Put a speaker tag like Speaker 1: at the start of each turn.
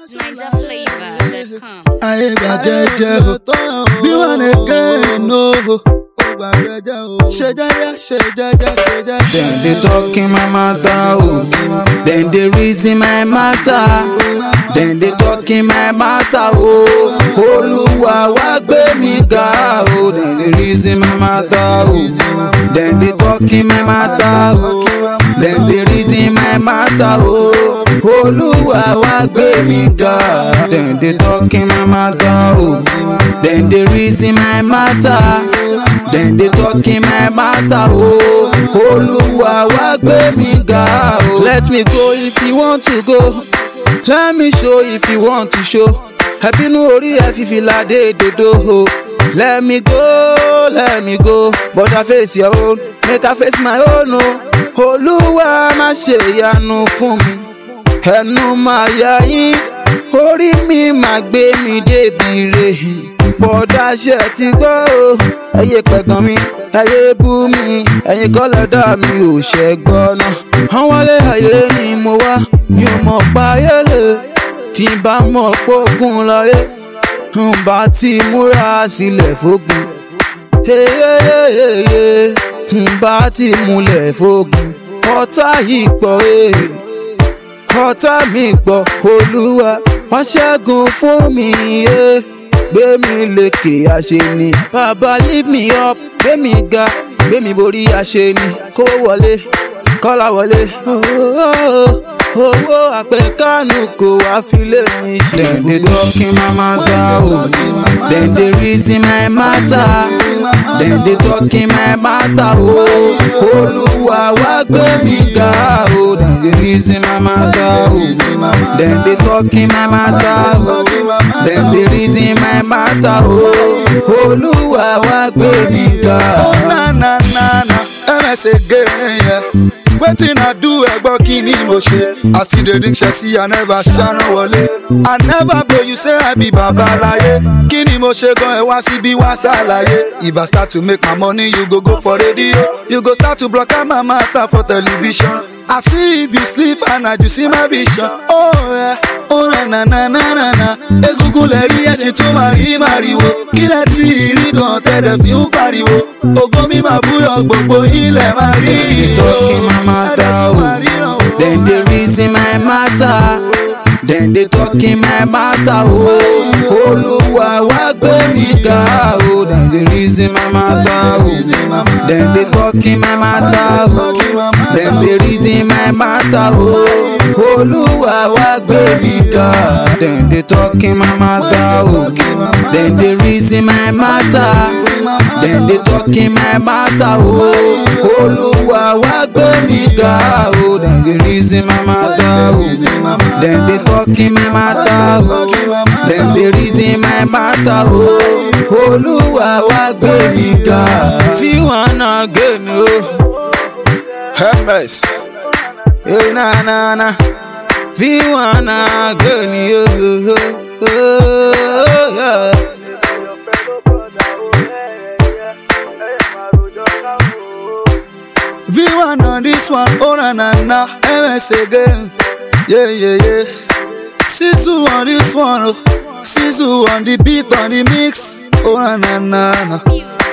Speaker 1: NinjaFlavor.com.
Speaker 2: ayé gba jẹ́jẹ́ o bí wọ́n lè gé inú o ṣe jẹ́jẹ́ ṣe jẹ́jẹ́ ṣe jẹ́jẹ́.
Speaker 3: Dem dey talk in my matter, oh. Dem dey reason my matter. Dem dey talk in my matter, oh. Olúwa wá gbé mi ga, oh. Dem dey reason my matter, oh. Dem dey talk in my matter, oh. Dem dey reason my matter, oh. Olúwa wá gbé mi ga. Dem dey talk in my matter, oh. Dem dey reason my matter. Dem dey talk in my matter, oh. Olúwa wá gbé mi ga, oh. Let me go if you want to go. Let me show if you want to show. Ẹbínú orí ẹ fi fìlà dé dodo o. Let me go, let me go. But I face your own, make I face my own o. Olúwa má ṣe ìyanu fún mi. Ẹnu máa yá yín, orí mi máa gbé mi débi re. Bọ̀dá ṣe ti gbọ́ o, ẹyẹ pẹ̀gàn mi, ẹyẹ bú mi, ẹ̀yin kọ́lọ́dà mi ò ṣẹ́ gbọ́ náà. Wọ́n wálé ayé ni mo wá, mi ò mọ̀ pa ayé lè. Tí n bá mọ̀ pógun láyé, n bá ti múra sílẹ̀ fógun. Eyeyeyeye, n bá ti múlẹ̀ fógun. Ọ̀tá yìí pọ̀ ee ọ̀tá mi pọ̀ olúwa wọ́n ṣẹ́gun fún mi yé gbé mi lékè àṣeni bàbá lift me up gbé mi ga gbé mi borí àṣeni kówó wọlé kọ́lá wọlé owó àpèkánu kò wá filé mi ṣe. dem dey talk in my matter o dem dey reason my matter dem dey talk in my matter o olúwa wá gbé mi ga o dem dey reason my matter o dem dey talk in my matter o dem dey reason my matter o olúwa wá gbé mi ga.
Speaker 2: Oh, na na na na ms again yeah. wetin i do ẹgbọ́ kí ni mo ṣe i still dey drink ṣẹ́sí i never ṣáná wọlé i never blow you say i be babaláyé kí ni mo ṣe gan ẹ wá síbí wá ṣàlàyé if i start to make my money you go go for radio you go start to block out my matter for television i see if you sleep and i do see my vision oh yeah. oh na na na na na na egungun lẹ rí ẹṣin tó máa rí màrìwò kílẹ̀ tí ìrí kan tẹ̀lẹ̀ fi ń pariwo ògo mi máa búyọ̀ gbogbo ilẹ̀ máa rí
Speaker 3: dey talk in my matter o dem dey reason my matter dem dey talk in my matter o olúwa wá gbé mi ga o dem dey reason my matter o dem dey talk in my matter o dem dey reason my matter o olúwa wá gbé mi ga dem dey talk in my matter o dem dey reason my matter dem dey talk in my matter o olúwa wá gbé mi ga o dem dey reason my matter o dem dey talk in my matter o dem dey reason my matter o olúwa wá gbé mi ga. fi wọn náà gé mi o ms ẹ na na na fi wọn náà gé mi o. Yeah.
Speaker 2: v1 on this one oh na na na ms again yeah yeah yeah sisu on this one oh sisu on the beat on the mix oh na na na na